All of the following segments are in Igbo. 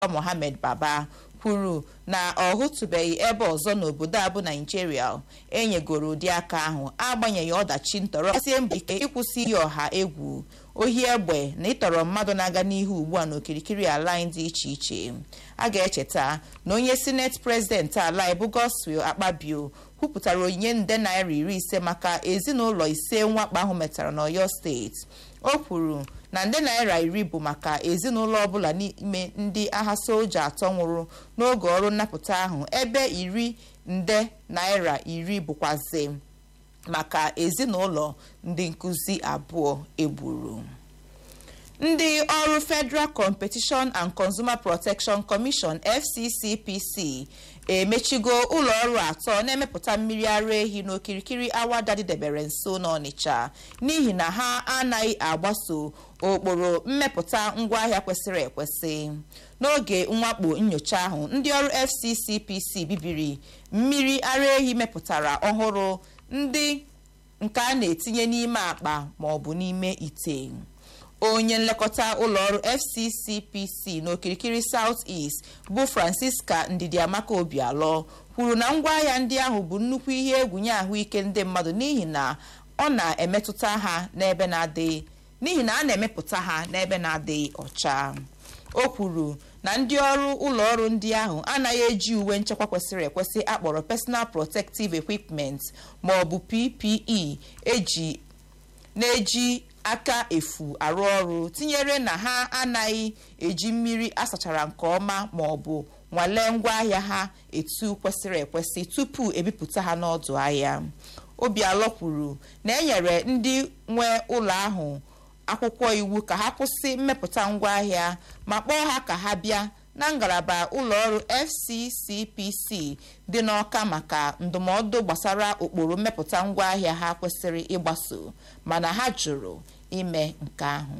mohammed baba kwuru na ọ hụtụbeghị ebe ọzọ n'obodo a bụ naijiria enyegoro ụdị aka ahụ agbanyeghị ọdachi ntọrọ sie mbọ ike ịkwụsị iyi ọha egwu ohi egbe na ịtọrọ mmadụ na-aga n'ihu ugbu a n'okirikiri ala anyị dị iche iche a ga-echeta na onye sineti prezidenti ala bụ Godswill Akpabio kwupụtara onyinye nde naira iri ise maka ezinụlọ ise mwakpo ahụ metara n'Ọyọ steeti o kwuru na nde naira iri bụ maka ezinụlọ ọbụla n'ime ndị agha soja atọ nwụrụ n'oge ọrụ nnapụta ahụ ebe iri nde naira iri bụkwazi maka ezinụlọ ndị nkụzi abụọ egburu ndị ọrụ Federal Competition and Consumer Protection Commission FCCPC emechigo ụlọ ọrụ atọ na-emepụta mmiri ara ehi n'okirikiri awada dịdebere nso n'Ọnịcha n'ihi na ha anaghị agbaso ụkpụrụ mmepụta ngwaahịa kwesịrị ekwesị n'oge mwakpo nyocha ahụ ndị ọrụ FCCPC bibiri mmiri ara ehi mepụtara ọhụrụ ndị nke a na-etinye n'ime akpa ma ọ bụ n'ime ite onye nlekọta ụlọọrụ FCCPC n'okirikiri South East bụ Francisca Ndidiamaka Obialọ kwuru na ngwaahịa ndị ahụ bụ nnukwu ihe egwu nye ahụike ndị mmadụ n'ihi na ọ na-emetụta ha n'ebe na-adịghị n'ihi na a na-emepụta ha n'ebe na-adịghị ọcha o kwuru na ndị ọrụ ụlọọrụ ndị ahụ anaghị eji uwe nchekwa kwesịrị ekwesị akpọrọ personal protective equipment ma ọ bụ PPE eji na-eji aka efu arụ ọrụ tinyere na ha anaghị eji mmiri asachara nke ọma ma ọ bụ nwalee ngwaahịa ha etu kwesịrị ekwesị tupu ebipụta ha n'ọdụ ahịa Obialọ kwuru na enyere ndị nwe ụlọ ahụ akwụkwọ iwu ka ha kwụsị mmepụta ngwaahịa ma kpọọ ha ka ha bịa na ngalaba ụlọọrụ FCCPC dị n'Ọka maka ndụmọdụ gbasara ụkpụrụ mmepụta ngwaahịa ha kwesịrị ịgbaso mana ha jụrụ ime nke ahụ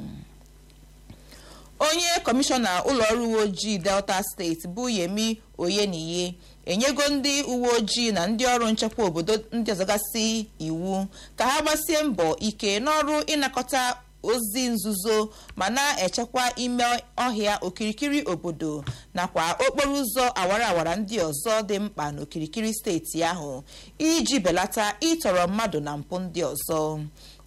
onye kọmishọna ụlọọrụ uwe ojii Delta steeti bụ Yemi Oyeniyi enyego ndị uwe ojii na ndị ọrụ nchekwa obodo ndị ọzọgasị iwu ka ha gbasie mbọ ike n'ọrụ ịnakọta ozi nzuzo ma na-echekwa ime ọhịa okirikiri obodo nakwa okporo ụzọ awara awara ndị ọzọ dị mkpa n'okirikiri steeti ahụ iji belata ịtọrọ mmadụ na mpụ ndị ọzọ